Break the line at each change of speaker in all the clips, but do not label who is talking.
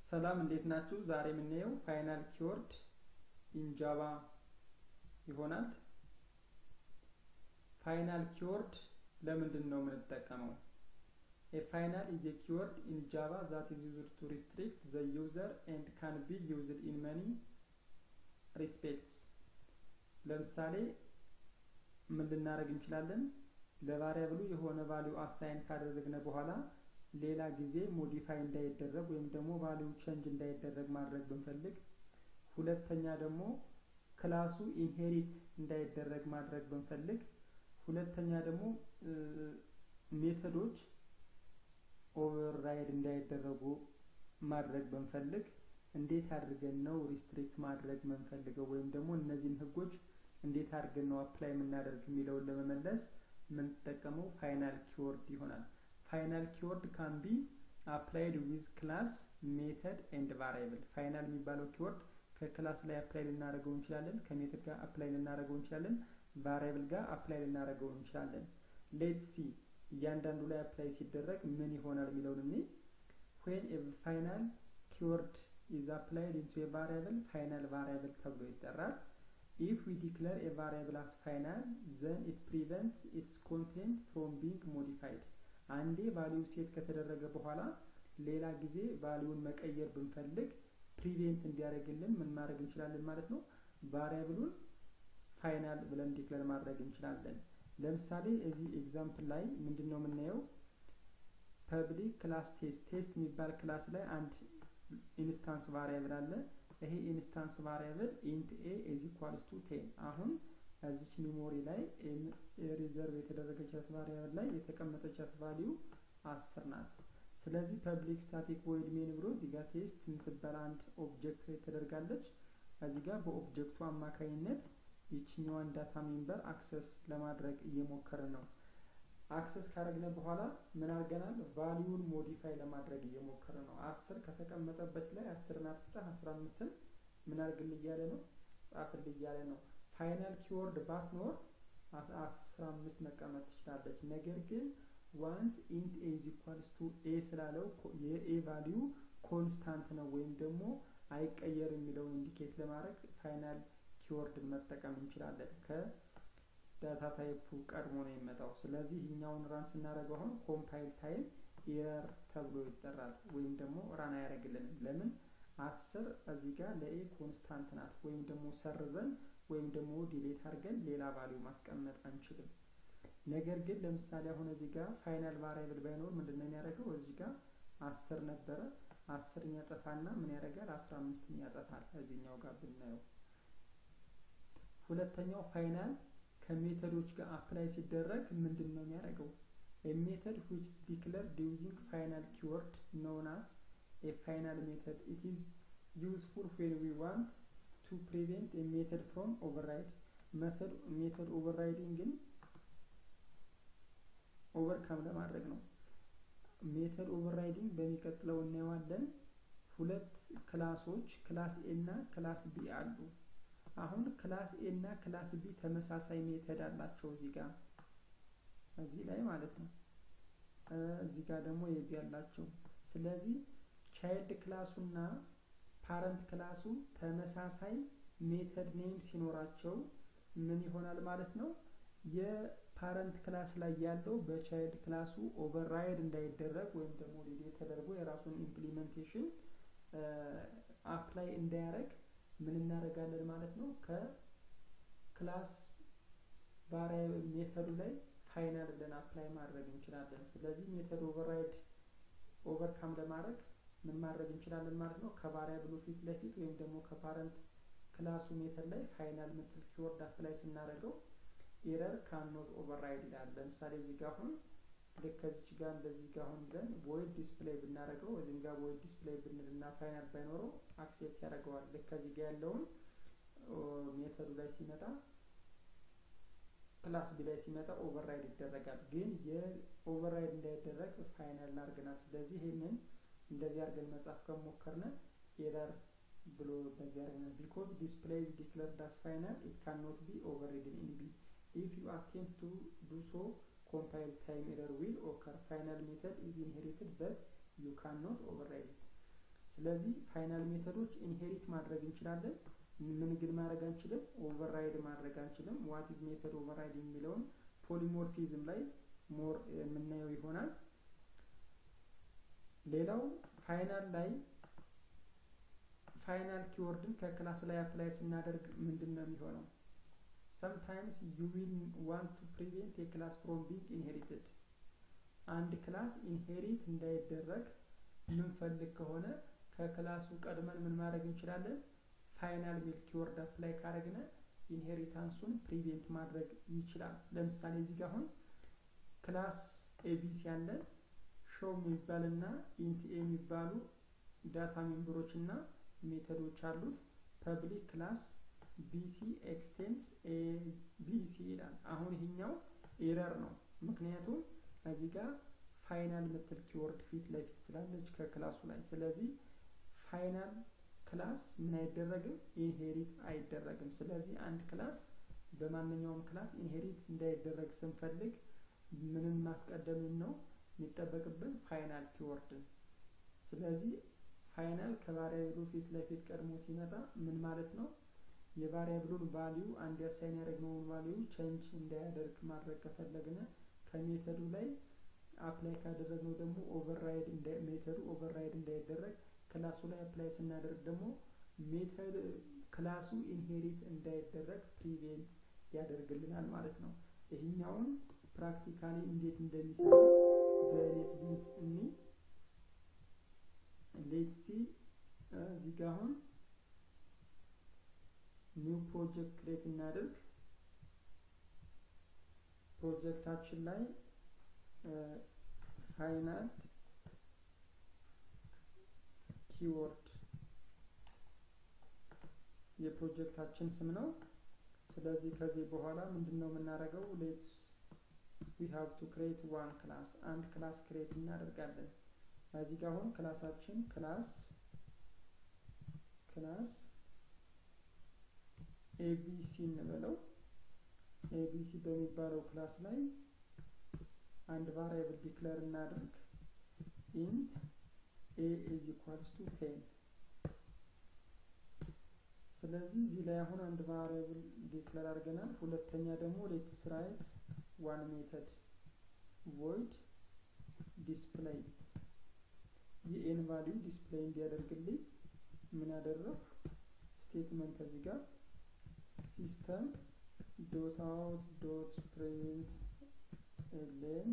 ሰላም እንዴት ናችሁ? ዛሬ የምናየው ፋይናል ኪወርድ ኢን ጃቫ ይሆናል። ፋይናል ኪወርድ ለምንድን ነው የምንጠቀመው? ኤ ፋይናል ኢዝ ኤ ኪወርድ ኢን ጃቫ ዛት ኢዝ ዩዝድ ቱ ሪስትሪክት ዘ ዩዘር ኤንድ ካን ቢ ዩዝድ ኢን መኒ ሪስፔክትስ። ለምሳሌ ምን ልናደርግ እንችላለን? ለቫሪያብሉ የሆነ ቫሊዩ አሳይን ካደረግነ በኋላ ሌላ ጊዜ ሞዲፋይ እንዳይደረግ ወይም ደግሞ ቫሊዩ ቼንጅ እንዳይደረግ ማድረግ ብንፈልግ፣ ሁለተኛ ደግሞ ክላሱ ኢንሄሪት እንዳይደረግ ማድረግ ብንፈልግ፣ ሁለተኛ ደግሞ ሜተዶች ኦቨርራይድ እንዳይደረጉ ማድረግ ብንፈልግ እንዴት አድርገን ነው ሪስትሪክት ማድረግ የምንፈልገው ወይም ደግሞ እነዚህን ህጎች እንዴት አድርገን ነው አፕላይ የምናደርግ የሚለውን ለመመለስ የምንጠቀመው ፋይናል ኪወርድ ይሆናል። ፋይናል ኪወርድ ካን ቢ አፕላይድ ዊዝ ክላስ ሜተድ ኤንድ ቫሪያብል። ፋይናል የሚባለው ኪወርድ ከክላስ ላይ አፕላይ ልናደርገው እንችላለን፣ ከሜተድ ጋር አፕላይ ልናደርገው እንችላለን፣ ቫሪያብል ጋር አፕላይ ልናደርገው እንችላለን። ሌት ሲ እያንዳንዱ ላይ አፕላይ ሲደረግ ምን ይሆናል የሚለውን እኔ ዌን ኤ ፋይናል ኪወርድ ኢዝ አፕላይድ ኢንቱ ኤ ቫሪያብል ፋይናል ቫሪያብል ተብሎ ይጠራል። ኢፍ ዊ ዲክለር ኤ ቫሪያብል አስ ፋይናል ዘን ኢት ፕሪቨንትስ ኢትስ ኮንቴንት ፍሮም ቢንግ ሞዲፋይድ አንዴ ቫሊዩ ሴት ከተደረገ በኋላ ሌላ ጊዜ ቫሊዩን መቀየር ብንፈልግ ፕሪቬንት እንዲያደርግልን ምን ማድረግ እንችላለን ማለት ነው። ቫሪያብሉን ፋይናል ብለን ዲክለር ማድረግ እንችላለን። ለምሳሌ እዚህ ኤግዛምፕል ላይ ምንድን ነው የምናየው? ፐብሊክ ክላስ ቴስት ቴስት የሚባል ክላስ ላይ አንድ ኢንስታንስ ቫሪያብል አለ። ይሄ ኢንስታንስ ቫሪያብል ኢንት ኤ ኢዝ ኢኳልስ ቱ ቴን አሁን እዚች ሜሞሪ ላይ ሪዘርቭ የተደረገቻት ቫሪያብል ላይ የተቀመጠቻት ቫሊዩ አስር ናት። ስለዚህ ፐብሊክ ስታቲክ ቮይድ ሜን ብሎ እዚህ ጋር ቴስት የምትባል አንድ ኦብጀክት ተደርጋለች። እዚህ ጋር በኦብጀክቱ አማካኝነት ይችኛዋን ዳታ ሜምበር አክሰስ ለማድረግ እየሞከርን ነው። አክሰስ ካደረግነ በኋላ ምን አድርገናል? ቫሊዩን ሞዲፋይ ለማድረግ እየሞከረ ነው። አስር ከተቀመጠበት ላይ አስርን አጥፍተህ አስራ አምስትን ምን አድርግል እያለ ነው? ጻፍል እያለ ነው። ፋይናል ኪወርድ ባትኖር አስራ አምስት መቀመጥ ትችላለች። ነገር ግን ዋንስ ኢንት ኤ ኢዝ ኢኳልስ ቱ ኤ ስላለው የኤ ቫሊዩ ኮንስታንት ነው ወይም ደግሞ አይቀየር የሚለውን ኢንዲኬት ለማድረግ ፋይናል ኪወርድን መጠቀም እንችላለን። ከዳታ ታይፑ ቀድሞ ነው የሚመጣው። ስለዚህ እኛውን ራን ስናደርገው አሁን ኮምፓይል ታይም ኤረር ተብሎ ይጠራል። ወይም ደግሞ ራን አያደርግልንም። ለምን አስር እዚህ ጋር ለኤ ኮንስታንት ናት። ወይም ደግሞ ሰርዘን ወይም ደግሞ ዲሌት አድርገን ሌላ ቫሊዩ ማስቀመጥ አንችልም። ነገር ግን ለምሳሌ አሁን እዚህ ጋር ፋይናል ቫሪያብል ባይኖር ምንድን ነው የሚያደርገው? እዚህ ጋር አስር ነበረ አስርን ያጠፋና ምን ያደርጋል? አስራ አምስትን ያጠፋል። እዚህኛው ጋር ብናየው ሁለተኛው ፋይናል ከሜተዶች ጋር አፕላይ ሲደረግ ምንድን ነው የሚያደርገው? ሜተድ ዊች ዲክለርድ ዩዚንግ ፋይናል ኪወርድ ኖን አስ ኤ ፋይናል ሜተድ ኢት ኢዝ ዩዝፉል ዌን ዊ ዋንት ቱ ፕሪቬንት ኤ ሜተድ ፍሮም ኦቨርራይድ ሜተድ ሜተድ ኦቨርራይዲንግን ኦቨርካም ለማድረግ ነው። ሜተድ ኦቨርራይዲንግ በሚቀጥለው እናየዋለን። ሁለት ክላሶች ክላስ ኤ እና ክላስ ቢ አሉ። አሁን ክላስ ኤ እና ክላስ ቢ ተመሳሳይ ሜተድ አላቸው እዚህ ጋር እዚህ ላይ ማለት ነው። እዚህ ጋር ደግሞ የቢ ያላቸው። ስለዚህ ቻይልድ ክላሱና ፓረንት ክላሱ ተመሳሳይ ሜተድ ኔም ሲኖራቸው ምን ይሆናል ማለት ነው? የፓረንት ክላስ ላይ ያለው በቻይልድ ክላሱ ኦቨርራይድ እንዳይደረግ ወይም ደግሞ ዲሌት ተደርጎ የራሱን ኢምፕሊሜንቴሽን አፕላይ እንዳያደርግ ምን እናደርጋለን ማለት ነው? ከክላስ ቫሪያብል ሜተዱ ላይ ፋይናል ብለን አፕላይ ማድረግ እንችላለን። ስለዚህ ሜተድ ኦቨርራይድ ኦቨርካም ለማድረግ ምን ማድረግ እንችላለን ማለት ነው? ከቫሪያብሉ ፊት ለፊት ወይም ደግሞ ከፓረንት ክላሱ ሜተድ ላይ ፋይናል ምትል ኪወርድ አፕላይ ስናደርገው ኤረር ካኖት ኦቨርራይድ ይላል። ለምሳሌ እዚህ ጋር አሁን ልክ ከዚች ጋር እንደዚህ ጋር አሁን ብለን ቮይድ ዲስፕሌይ ብናደርገው እዚህም ጋር ቮይድ ዲስፕሌይ ብንልና ፋይናል ባይኖረው አክሴፕት ያደርገዋል። ልክ ከዚህ ጋር ያለውን ሜተዱ ላይ ሲመጣ ክላስ ቢ ላይ ሲመጣ ኦቨርራይድ ይደረጋል። ግን የኦቨርራይድ እንዳይደረግ ፋይናል እናድርገናል። ስለዚህ ይህንን እንደዚህ አድርገን መጻፍ ከሞከርነ ኤረር ብሎ እንደዚህ አድርገናል። ቢኮዝ ዲስፕሌይ ኢዝ ዲክለርድ አስ ፋይናል ኢት ካን ኖት ቢ ኦቨርሪድን ኢን ቢ ኢፍ ዩ አቴምፕት ቱ ዱ ሶ ኮምፓይል ታይም ኤረር ዊል ኦከር ፋይናል ሜተድ ኢዝ ኢንሄሪትድ በት ዩ ካን ኖት ኦቨርራይድ ስለዚህ ፋይናል ሜተዶች ኢንሄሪት ማድረግ እንችላለን። ምን ግን ማድረግ አንችልም? ኦቨርራይድ ማድረግ አንችልም። ዋት ኢዝ ሜተድ ኦቨርራይድ የሚለውን ፖሊሞርፊዝም ላይ ሞር የምናየው ይሆናል። ሌላው ፋይናል ላይ ፋይናል ኪወርድን ከክላስ ላይ አፕላይ ስናደርግ ምንድን ነው የሚሆነው? ሰምታይምስ ዩ ዊል ዋንት ቱ ፕሪቬንት የክላስ ፍሮም ቢንግ ኢንሄሪትድ አንድ ክላስ ኢንሄሪት እንዳይደረግ ምንፈልግ ከሆነ ከክላሱ ቀድመን ምን ማድረግ እንችላለን? ፋይናል ሚል ኪወርድ አፕላይ ካረግነ ኢንሄሪታንሱን ፕሪቬንት ማድረግ ይችላል። ለምሳሌ እዚህ ጋር አሁን ክላስ ኤቢሲ ያለን ሾው የሚባልና ኢንት ኤ የሚባሉ ዳታ ሜምበሮች እና ሜተዶች አሉት። ፐብሊክ ክላስ ቢሲ ኤክስቴንስ ኤቢሲ ይላል። አሁን ይሄኛው ኤረር ነው። ምክንያቱም እዚህ ጋር ፋይናል ምትል ኪወርድ ፊት ለፊት ስላለች ከክላሱ ላይ። ስለዚህ ፋይናል ክላስ ምን አይደረግም? ኢንሄሪት አይደረግም። ስለዚህ አንድ ክላስ በማንኛውም ክላስ ኢንሄሪት እንዳይደረግ ስንፈልግ ምንን ማስቀደምን ነው የሚጠበቅብን? ፋይናል ኪወርድን። ስለዚህ ፋይናል ከቫሪያብሉ ፊት ለፊት ቀድሞ ሲመጣ ምን ማለት ነው? የቫሪያብሉን ቫሊዩ አንድ ያሳይን ያደረግነውን ቫሊዩ ቼንጅ እንዳያደርግ ማድረግ ከፈለግነ ከሜተዱ ላይ አፕላይ ካደረግነው ደግሞ ኦቨርራይድ ሜተዱ ኦቨርራይድ እንዳይደረግ ክላሱ ላይ አፕላይ ስናደርግ ደግሞ ሜተድ ክላሱ ኢንሄሪት እንዳይደረግ ፕሪቬንት ያደርግልናል ማለት ነው። ይህኛውን ፕራክቲካሊ እንዴት እንደሚሰራ በኔት ቢንስ እኒ ሌትሲ እዚህ ጋ አሁን ኒው ፕሮጀክት ክሬት እናድርግ። ፕሮጀክታችን ላይ ፋይናል ኪወርድ የፕሮጀክታችን ስም ነው። ስለዚህ ከዚህ በኋላ ምንድን ነው የምናደርገው? ሌትስ ዊ ሃቭ ቱ ክሬት ዋን ክላስ አንድ ክላስ ክሬት እናደርጋለን። እዚህ ጋር አሁን ክላሳችን ክላስ ክላስ ኤቢሲ እንበለው። ኤቢሲ በሚባለው ክላስ ላይ አንድ ቫሪያብል ዲክለር እናድርግ ኢንት ኤ ኢዝ ኢኳልስ ቱ ቴን። ስለዚህ እዚህ ላይ አሁን አንድ ቫሪያብል ዲክለር አድርገናል። ሁለተኛ ደግሞ ሌትስ ራይት ዋን ሜተድ ቮይድ ዲስፕሌይ የኤን ቫሊዩ ዲስፕሌይ እንዲያደርግልኝ ምን አደረግ ስቴትመንት እዚህ ጋር ሲስተም ዶት አውት ዶት ፕሪንት ኤሌን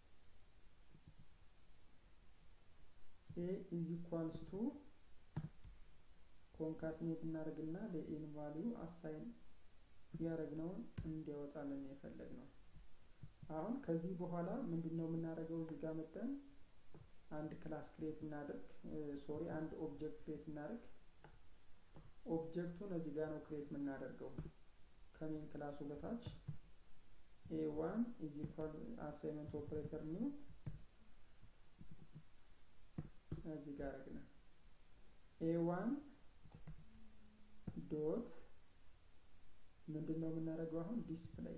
ኤ ኢዝ ኢኳልስ ቱ ኮንካትኔት እናደርግና ለኤን ቫሊዩ አሳይን ያደረግነውን እንዲያወጣልን የፈለግ ነው። አሁን ከዚህ በኋላ ምንድን ነው የምናደርገው? እዚህ ጋር መጠን አንድ ክላስ ክሬት እናድርግ። ሶሪ አንድ ኦብጀክት ክሬት እናድርግ። ኦብጀክቱን እዚህ ጋር ነው ክሬት የምናደርገው ከሜን ክላሱ በታች ኤ ዋን ኢዝ ኢኳል አሳይመንት ኦፕሬተር ኒው እዚህ ጋር አረግነ ኤ ዋን ዶት ምንድን ነው የምናደርገው አሁን ዲስፕሌይ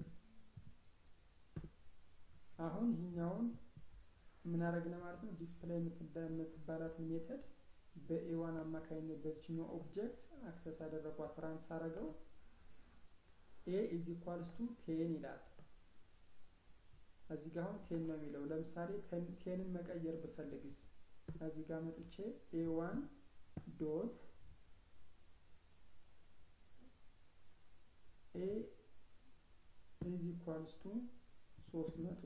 አሁን ይህኛውን ምን አደረግነ ማለት ነው ዲስፕሌይ የምትባላትን ሜተድ በኤዋን አማካኝነት በዚችኛው ኦብጀክት አክሰስ አደረጓት ራንስ አረገው ኤ ኢዝ ኢኳልስ ቱ ቴን ይላል እዚህ ጋር አሁን ቴን ነው የሚለው ለምሳሌ ቴንን መቀየር ብፈልግስ እዚህ ጋር መጥቼ ኤ ዋን ዶት ኤ ኢዝ ኢኳልስ ቱ ሶስት መቶ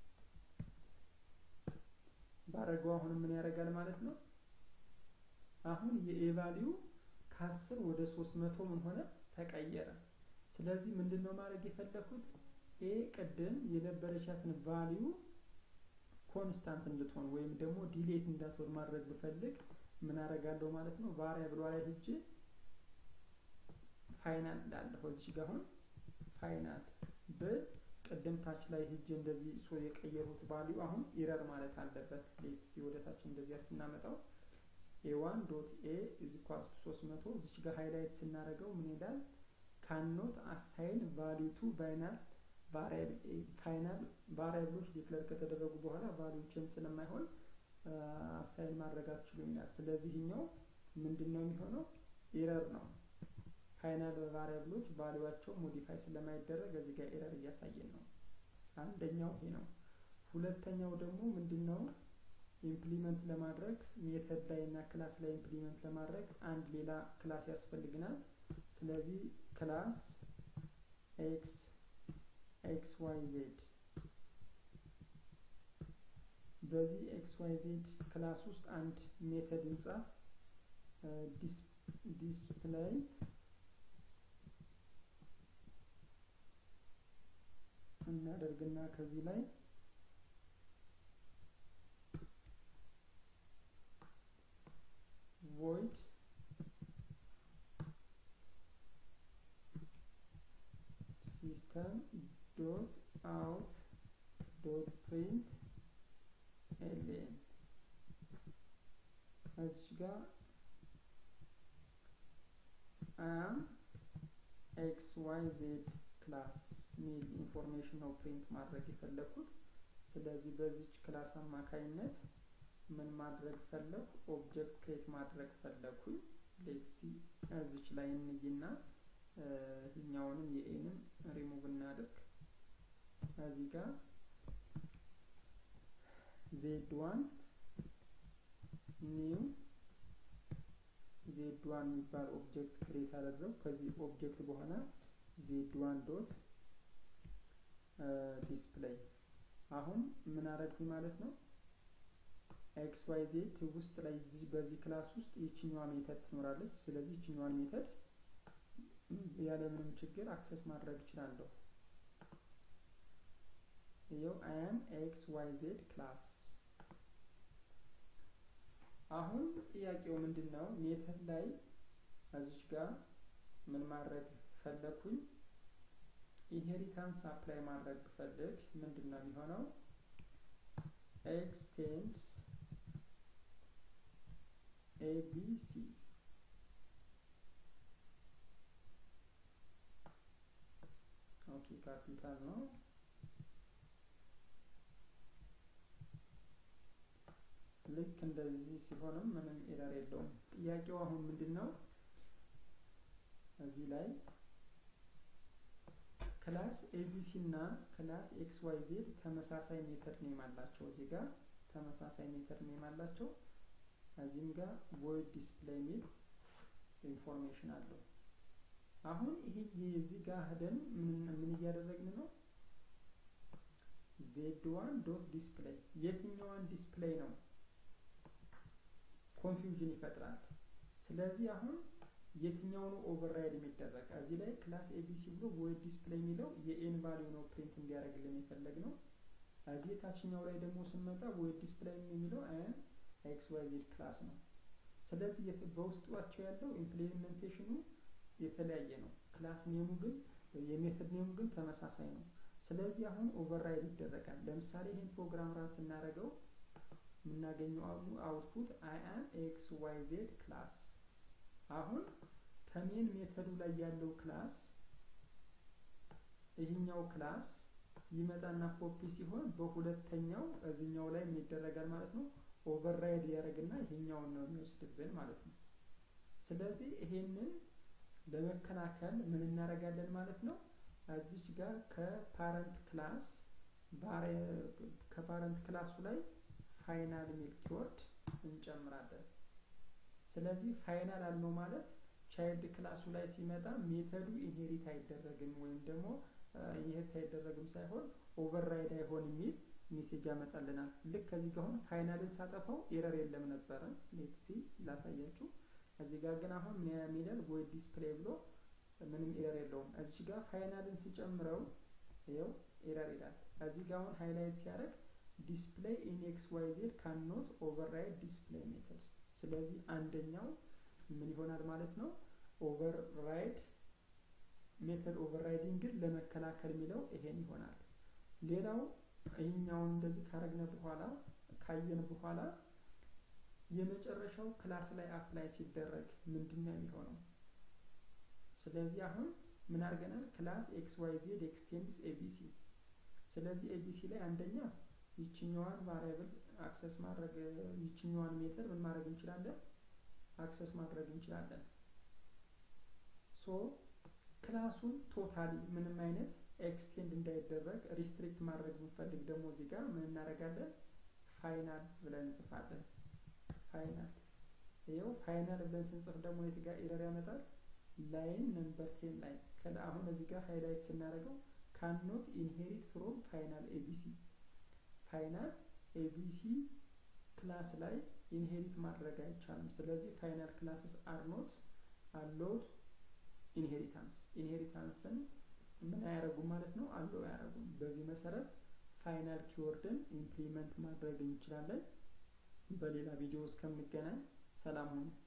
ባረገው አሁን ምን ያደርጋል ማለት ነው። አሁን የኤ ቫሊዩ ከአስር ወደ ሶስት መቶ ምን ሆነ ተቀየረ። ስለዚህ ምንድን ነው ማድረግ የፈለኩት ኤ ቅድም የነበረቻትን ቫሊዩ ኮንስታንት እንድትሆን ወይም ደግሞ ዲሌት እንዳትሆን ማድረግ ብፈልግ ምን አደርጋለሁ ማለት ነው። ቫሪያብሏ ላይ ሂጄ ፋይናል እንዳለሁ እዚህ ጋር አሁን ፋይናል ብል ቅድም ታች ላይ ሂጄ እንደዚህ ሶ የቀየሩት ቫሊዩ አሁን ኢረር ማለት አለበት። ሌትስ ወደ ታች እንደዚህ ስናመጣው ኤ ዋን ዶት ኤ ኢዝ ኢኳልስ ቱ 300 እዚች ጋር ሃይላይት ስናደርገው ምን ይላል? ካኖት አሳይን ቫሊዩ ቱ ባይናል ፋይናል ቫሪያብሎች ዲክለር ከተደረጉ በኋላ ቫሊዩ ቼንጅ ስለማይሆን አሳይን ማድረግ አትችሉም ይላል። ስለዚህ ኛው ምንድን ነው የሚሆነው? ኤረር ነው። ፋይናል ቫሪያብሎች ቫሊዋቸው ሞዲፋይ ስለማይደረግ እዚህ ጋር ኤረር እያሳየን ነው። አንደኛው ይሄ ነው። ሁለተኛው ደግሞ ምንድን ነው? ኢምፕሊመንት ለማድረግ ሜተድ ላይ እና ክላስ ላይ ኢምፕሊመንት ለማድረግ አንድ ሌላ ክላስ ያስፈልግናል። ስለዚህ ክላስ ኤክስ ኤክስ ዋይ ዜድ በዚህ ኤክስ ዋይ ዜድ ክላስ ውስጥ አንድ ሜተድ እንጻፍ። ዲስፕላይ እናደርግና ከዚህ ላይ ቮይድ ሲስተም ዶት አውት ዶት ፕሪንት ኤልኤን እዚህ ጋር አም ኤክስ ዋይ ዜድ ክላስ ሚል ኢንፎርሜሽን ነው ፕሪንት ማድረግ የፈለኩት። ስለዚህ በዚች ክላስ አማካይነት ምን ማድረግ ፈለኩ? ኦብጀክት ክሬት ማድረግ ፈለኩኝ። ሌትሲ እዚች ላይ እንይና ይህኛውንም የኤንም ሪሙቭ እናድርግ። እዚህ ጋር ዜድ ዋን ኒው ዜድ ዋን የሚባል ኦብጀክት ክሬት አደረው። ከዚህ ኦብጀክት በኋላ ዜድ ዋን ዶት ዲስፕሌይ አሁን ምን አደረግኩኝ ማለት ነው ኤክስ ዋይ ዜድ ውስጥ ላይ በዚህ ክላስ ውስጥ ይችኛዋ ሜተድ ትኖራለች። ስለዚህ ይችኛዋን ሜተድ ያለምንም ችግር አክሰስ ማድረግ እችላለሁ። ይኸው አያም ኤክስ ዋይ ዜድ ክላስ። አሁን ጥያቄው ምንድን ነው? ሜተድ ላይ እዚች ጋር ምን ማድረግ ፈለኩኝ? ኢንሄሪታንስ አፕላይ ማድረግ ብፈልግ ምንድን ነው የሚሆነው? ኤክስቴንድስ ኤቢሲ ኦኬ፣ ካፒታል ነው። ልክ እንደዚህ ሲሆንም ምንም ኤረር የለውም። ጥያቄው አሁን ምንድን ነው? እዚህ ላይ ክላስ ኤቢሲ እና ክላስ ኤክስ ዋይ ዜድ ተመሳሳይ ሜተድ ኔም አላቸው። እዚህ ጋር ተመሳሳይ ሜተድ ኔም አላቸው። እዚህም ጋር ቮይድ ዲስፕሌይ ሚል ኢንፎርሜሽን አለው። አሁን ይሄ የዚህ ጋር ሄደን ምን እያደረግን ነው? ዜድ ዋን ዶት ዲስፕሌይ የትኛዋን ዲስፕሌይ ነው? ኮንፊውዥን ይፈጥራል። ስለዚህ አሁን የትኛው ነው ኦቨርራይድ የሚደረግ? እዚህ ላይ ክላስ ኤቢሲ ብሎ ቮይድ ዲስፕሌይ የሚለው የኤን ቫሊዩ ነው ፕሪንት እንዲያደርግልን የፈለግ ነው። እዚህ የታችኛው ላይ ደግሞ ስንመጣ ቮይድ ዲስፕሌይ የሚለው አን ኤክስ ዋይ ዜድ ክላስ ነው። ስለዚህ በውስጧቸው ያለው ኢምፕሊሜንቴሽኑ የተለያየ ነው። ክላስ ኔሙ ግን የሜተድ ኔሙ ግን ተመሳሳይ ነው። ስለዚህ አሁን ኦቨርራይድ ይደረጋል። ለምሳሌ ይህን ፕሮግራም ራን ስናደርገው የምናገኘው አውትፑት አይ አም ኤክስ ዋይ ዜድ ክላስ አሁን ከሜን ሜተዱ ላይ ያለው ክላስ ይህኛው ክላስ ይመጣና ኮፒ ሲሆን በሁለተኛው እዚህኛው ላይ ምን ይደረጋል ማለት ነው ኦቨርራይድ ያደርግና ይሄኛውን ነው የሚወስድብን ማለት ነው። ስለዚህ ይሄንን ለመከላከል ምን እናደርጋለን ማለት ነው እዚች ጋር ከፓረንት ክላስ ከፓረንት ክላሱ ላይ ፋይናል ሚል ኪወርድ እንጨምራለን። ስለዚህ ፋይናል አልነው ማለት ቻይልድ ክላሱ ላይ ሲመጣ ሜተዱ ኢንሄሪት አይደረግም ወይም ደግሞ ኢንሄሪት አይደረግም ሳይሆን ኦቨርራይድ አይሆን የሚል ሜሴጅ ያመጣልናል። ልክ ከዚህ ጋር አሁን ፋይናልን ሳጠፋው ኤረር የለም ነበረ። ሌትሲ ላሳያችሁ። እዚህ ጋር ግን አሁን ምን ይላል ቮይድ ዲስፕሌይ ብሎ ምንም ኤረር የለውም። እዚህ ጋር ፋይናልን ሲጨምረው ይኸው ኤረር ይላል። እዚህ ጋር አሁን ሃይላይት ሲያደርግ ዲስፕሌይ ኢን ኤክስ ዋይ ዜድ ካን ኖት ኦቨርራይድ ዲስፕሌይ ሜተድ። ስለዚህ አንደኛው ምን ይሆናል ማለት ነው ኦቨርራይድ ሜተድ ኦቨርራይዲንግን ለመከላከል የሚለው ይሄን ይሆናል። ሌላው ይህኛውን እንደዚህ ካረግነ በኋላ ካየን በኋላ የመጨረሻው ክላስ ላይ አፕላይ ሲደረግ ምንድን ነው የሚሆነው? ስለዚህ አሁን ምን አድርገናል? ክላስ ኤክስ ዋይ ዜድ ኤክስቴንድስ ኤቢሲ። ስለዚህ ኤቢሲ ላይ አንደኛ ይችኛዋን ቫሪያብል አክሰስ ማድረግ ይችኛዋን ሜተድ ምን ማድረግ እንችላለን አክሰስ ማድረግ እንችላለን ሶ ክላሱን ቶታሊ ምንም አይነት ኤክስቴንድ እንዳይደረግ ሪስትሪክት ማድረግ ብንፈልግ ደግሞ እዚህ ጋር ምን እናደርጋለን ፋይናል ብለን እንጽፋለን ፋይናል ይኸው ፋይናል ብለን ስንጽፍ ደግሞ የት ጋር ኤረር ያመጣል ላይን ነምበር ቴን ላይ አሁን እዚህ ጋር ሃይላይት ስናደርገው ካንኖት ኢንሄሪት ፍሮም ፋይናል ኤቢሲ ፋይናል ኤቢሲ ክላስ ላይ ኢንሄሪት ማድረግ አይቻልም ስለዚህ ፋይናል ክላስስ አር ኖት አሎድ ኢንሄሪታንስ ኢንሄሪታንስን ምን አያደረጉም ማለት ነው አለው አያደረጉም በዚህ መሰረት ፋይናል ኪወርድን ኢምፕሊመንት ማድረግ እንችላለን በሌላ ቪዲዮ እስከምንገናኝ ሰላም ሁኑ